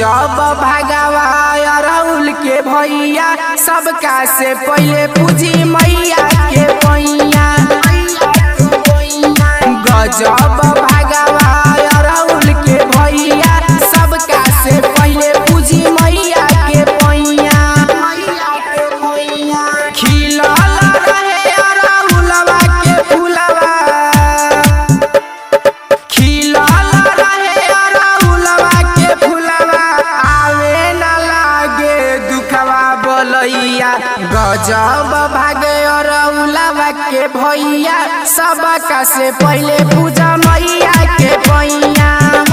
गजब भगवा अरउल के भैया सबका से पहले पूजी मैया के पैया गजब भगवा अरउल के भैया सबका से पहले पूजी मैया के पैया खिलल रहे अरउलवा के फुलवा खिलल रहे अरउलवा के फुलवा आवे न लागे दुखवा बोलैया गजब भागे अरउलवा के भैया सबका से पहले पूजा मैया के पैया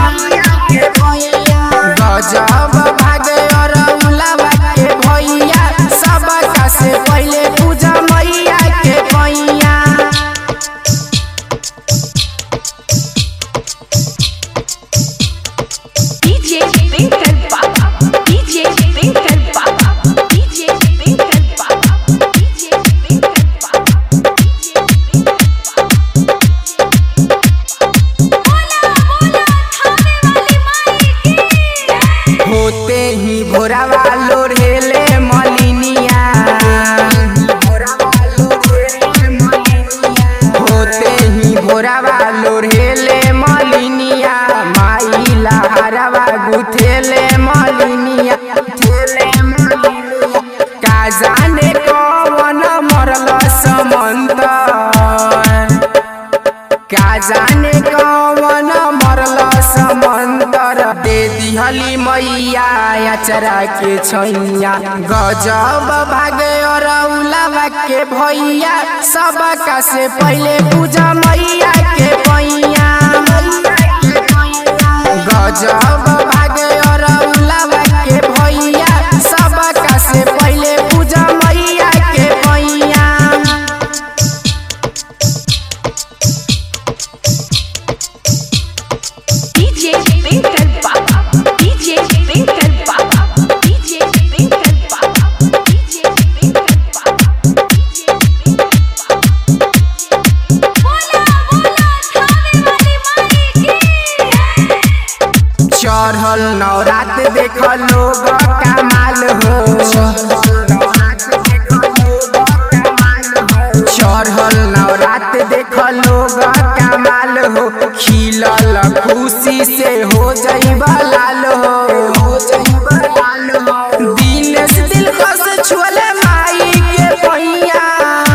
गजब भागे अरउलवा के भैया सबका से पहले पूजा मैया के पैया DJ Twinkle Baba, DJ Twinkle Baba, DJ Twinkle Baba, DJ Twinkle Baba, DJ Twinkle बोला बोला थाने वाली माई की होते ही भोरावा लोढ़ेले मलिनिया होते ही भोरावा लोढ़ेले मलिनिया माई लहरवा गुथेले मलिनिया का जाने कौन मरल समंदर का जाने कौन मरल समंदर दे दिहली मैया अचरा के छैया गजब भागे अरउलवा के भैया सबका से पहले पूजा मैया के पैया गजब भागे अरउलवा के भैया सबका से पहले पूजा मैया के पैया DJ Twinkle Baba, DJ Twinkle Baba, DJ Twinkle Baba, DJ Twinkle Baba, DJ Twinkle Baba. बोला बोला थाने वाली माई की चढ़ल नवरात देख लोग कमाल हो चढ़ल नवरात देख लोग कमाल हो खिलल खुशी से हो जइबा लाल हो दिनेश दिल कस छुअले माई के पैया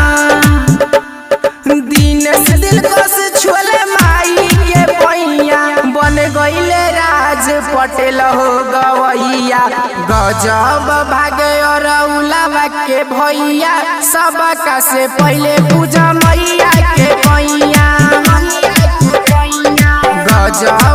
दिनेश दिल कस छुअले माई के पैया बन गईले राज पटेल हो गवैया गजब भागे अरउलवा के भैया सबका से पहले पूजा मैया के पैया गजब